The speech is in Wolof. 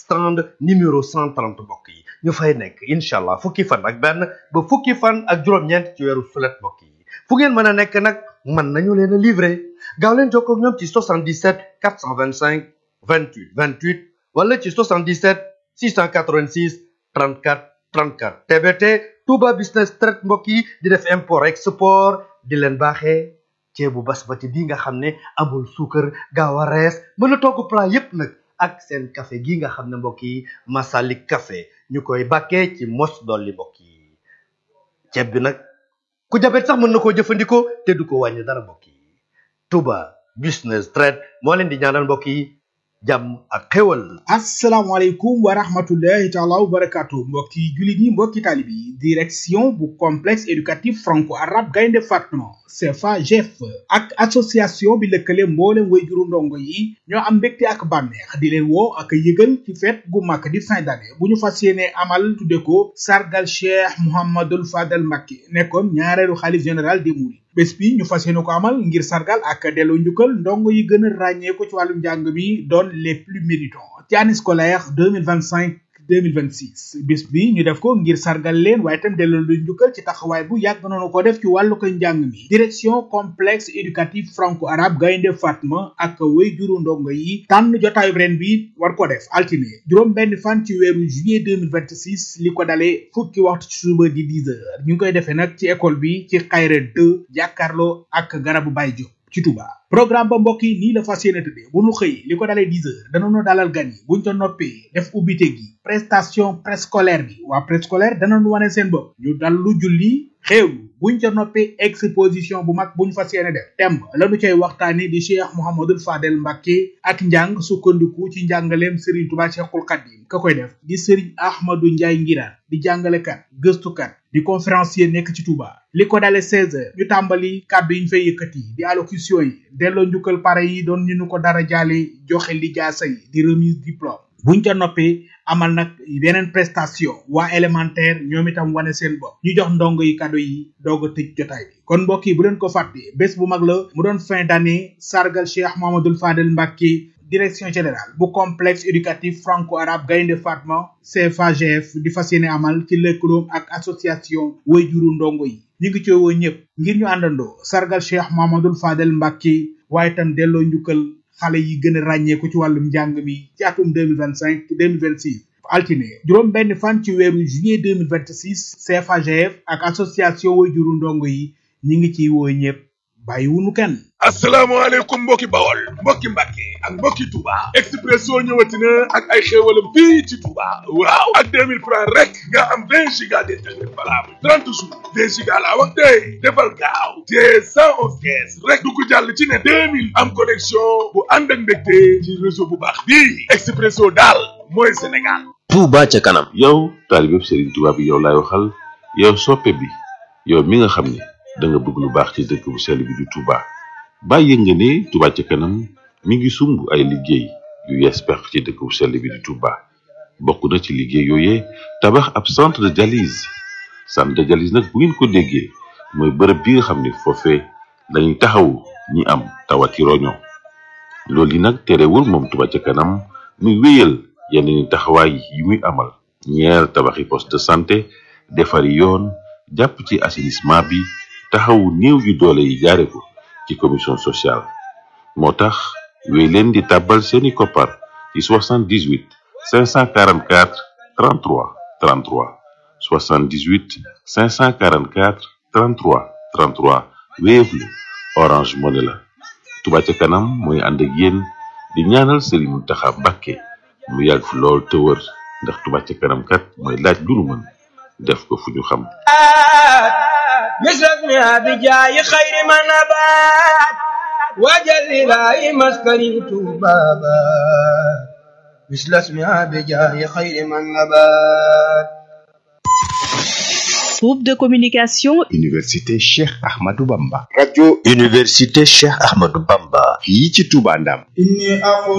stand numéro 130 mbokk yi ñu fay nekk incha allah fukki fan ak benn ba fukki fan ak juróom-ñeent ci weeru sulet mbokk yi fu ngeen mën a nekk nag mën nañu leen a livrer gaaw leen jokkoo ak ñoom ci 77 425 28 28 wala ci 77 686 34 34 TBT Touba Business Trade mbokk yi di def import export di leen baaxee ceebu basmati bi nga xam ne amul suukar gaaw a rees mën a togg plat yépp nag ak seen café gi nga xam ne mbokk yi Masalik café ñu koy bàkkee ci mos dolli mbokk yi ceeb bi nag ku jabet sax mën na koo jëfandikoo te du ko wàññi dara mbokk yi Touba Business Trade moo leen di ñaanal mbokk yi jàmm ak xéwal asalaamaaleykum wa rahmatullahi taala wa barakatu mbokki jullit yi mbokki taalib yi direction bu complexe éducatif franco arabe gaynde fatma CFA GF ak association bi lëkkale mboolem way juru ndongo yi ñoo am mbégte ak bànneex di leen woo ak yëgal ci fête gu mag di fin d'année bu ñu fas yéene amal tudde ko sargal cheikh mouhamadul fadal Mbacké nekkoon ñaareelu xalif général des mourides bés bi ñu fas yéene ko amal ngir sargal ak delloo njukkal ndongo yi gën a ràññee ko ci wàllum njàng mi doon les plus méritants ci année scolaire 2025 2026 bis bi ñu def ko ngir sargal leen waaye itam delloo lu njukkal ci taxawaay bu yàgg noonu ko def ci wàllu ko njàng mi direction complexe éducatif franco arabe gaynde fatma ak way juru ndongo yi tànn jotaayu ren bi war ko def altine juróom benn fan ci weeru juillet 2026 li ko dalee fukki waxtu ci suba di 10 heures ñu ngi koy defee nag ci école bi ci xayra 2 jàkkaarloo ak garabu Baye Diop ci Touba programme ba mbokk yi nii la fas yéene tëddee bu nu xëy li ko dalee 10 heures danañu dalal gan yi buñ ca noppee def ubbite gi prestation préscolaire bi waa préscolaire danañu wane seen bopp ñu dal lu julli xéewlu buñ ca noppee exposition bu mag buñ fas yéene def temb lañu cay waxtaane di cheikh mouhamadul fadel mbàkke ak njàng sukkandiku ci njàngaleem sëriñ tuba cheikhul xadim ka koy def di sëriñ ahmadu njaay ngiraan di jàngalekat gëstukat di conférencier nekk ci Touba li ko dale 16 heures ñu tàmbali kàddu yi ñu fay yëkkati di allocution yi delloo njukkal pare yi doon ñu nu ko dara jaale joxe li jaasa yi di remise diplôme buñ ca noppee amal nag yeneen prestation waa élémentaire ñoom itam wane seen bopp ñu jox ndongo yi kado yi doog a tëj jotaay bi kon mbokk yi bu leen ko fàtte bés bu mag la mu doon fin d'année sargal cheikh mohamadul fadel mbàkke direction générale bu complexe éducatif franco arabe gaynde fatma CFAGF di fas yéene amal ci lëkkaloom ak association wayjuru ndongo yi ñu ngi ci woo ñëpp ngir ñu àndandoo sargal cheikh mohamadul fadel mbàkke waaye itam delloo njukkal xale yi gën a ràññeeku ci wàllum njàng mi ci atum 2025 2026 altine juróom benn fan ci weeru juillet 2026 CFAGF ak association wayjuru ndongo yi ñi ngi ciy woo ñëpp bàyyiwunu kenn asalaamaaleykum mbokki bawol mbokki mbàkke ak mbokki touba expresso ñëwati na ak ay xéewalam fii ci touba waaw ak 2000 francs rek nga am 20 giga d'internet valable 30 jours 20 giga laa wax tey defal gaaw te 111 kees rek du ko jàll ci ne 2000 am connexion bu ànd ak mbégte ci réseau bu baax bii expresso daal mooy sénégal Touba ca kanam yow taalibeb Serigne Touba bi yow laay waxal yow soppe bi yow mi nga xam ne da nga bëgg lu baax ci dëkk bu sell bi di Touba bàyyi nga ne Touba ca kanam mi ngi sumb ay liggéey yu yees pex ci dëkk bu sell bi di Touba bokk na ci liggéey yooyee tabax ab centre de dialyse centre de dialyse nag bu ngeen ko déggee mooy bërëb bi nga xam ne foofee lañuy taxawu ñi am tawati roño loolu yi nag terewul moom Touba ca kanam muy wéyal yeneen taxawaay yi muy amal ñeer tabaxi poste de santé defari yoon jàpp ci assainissement bi taxawu néew yu doole yi jaare ko ci commission sociale moo tax wéy leen di tàbbal seeni koppar ci 78 544 33 33 78 544 33 33 Wave la Orange Money la Touba ca kanam mooy ànd ak yéen di ñaanal Serigne Mountakha Mbacké mu yàgg fi lool te wër ndax Touba ca kanam kat mooy laaj lu nu mën def ko fu ñu xam مثلنا بجاي خير ما نبات وجل لا مسكن بابا مثل اسمها بجاي خير ما نبات Groupe de communication Université Cheikh Ahmadou Bamba radio Université Cheikh Ahmadou Bamba fii ci Touba Ndam inni